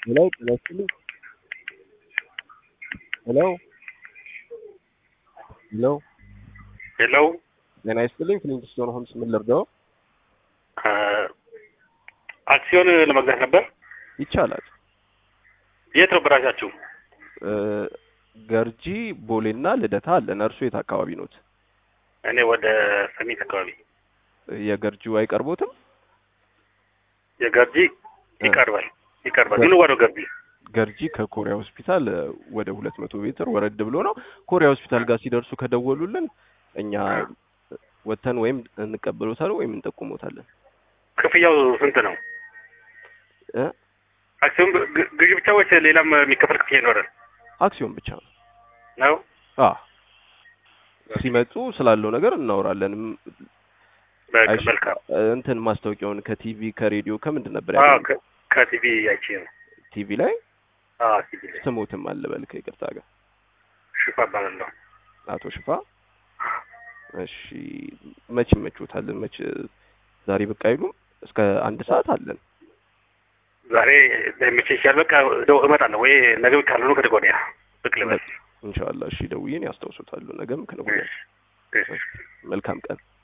Hello, ጤና ይስጥልኝ። ሄሎ ሄሎ ሄሎ ጤና ይስጥልኝ። ፍሊንግስቶን ሆምስ ምን ልርዳው? አክሲዮን ለመግዛት ነበር። ይቻላል። የት ነው ብራቻችሁ? እ፣ ገርጂ ቦሌና ልደታ አለን። እርሱ የት አካባቢ ኖት? እኔ ወደ ሰሚት አካባቢ። የገርጂው አይቀርቦትም? የገርጂ ይቀርባል ይቀርባል። ምን ዋለው ገርጂ? ገርጂ ከኮሪያ ሆስፒታል እ፣ ወደ ሁለት መቶ ሜትር ወረድ ብሎ ነው። ኮሪያ ሆስፒታል ጋር ሲደርሱ ከደወሉልን እኛ ወተን ወይም እንቀበሎታለን ወይም እንጠቁሞታለን። ክፍያው ስንት ነው? እ፣ አክሲዮን ግ- ግ- ግዢ ብቻ ወይስ ሌላም የሚከፈል ክፍያ ይኖራል? አክሲዮን ብቻ ነው። ነው አ ሲመጡ ስላለው ነገር እናወራለን። ም- በቃ አይሽ- መልካም። እ፣ እንትን ማስታወቂያውን ከቲቪ ከሬዲዮ ከምንድን ነበር አዎ ያገኘው? ከ- ከቲቪ አይቼ ነው። ቲቪ ላይ አዎ ቲቪ ላይ ስሞትም አለበል ከይቅርታ ጋር ሽፋ እባላለሁ። አቶ ሽፋ። እሺ መች ይመችዎታል? መች ዛሬ ብቅ አይሉም? እስከ አንድ ሰዓት አለን። ዛሬ ለምቼ ይሻል። በቃ ደው እመጣለሁ ወይ ነገ ካልሆነ ከነገ ወዲያ ብቅ ልበል። ኢንሻአላህ። እሺ ደውዬን ያስታውሱታሉ። ነገም ከነገ ወዲያ። እሺ፣ እሺ። መልካም ቀን።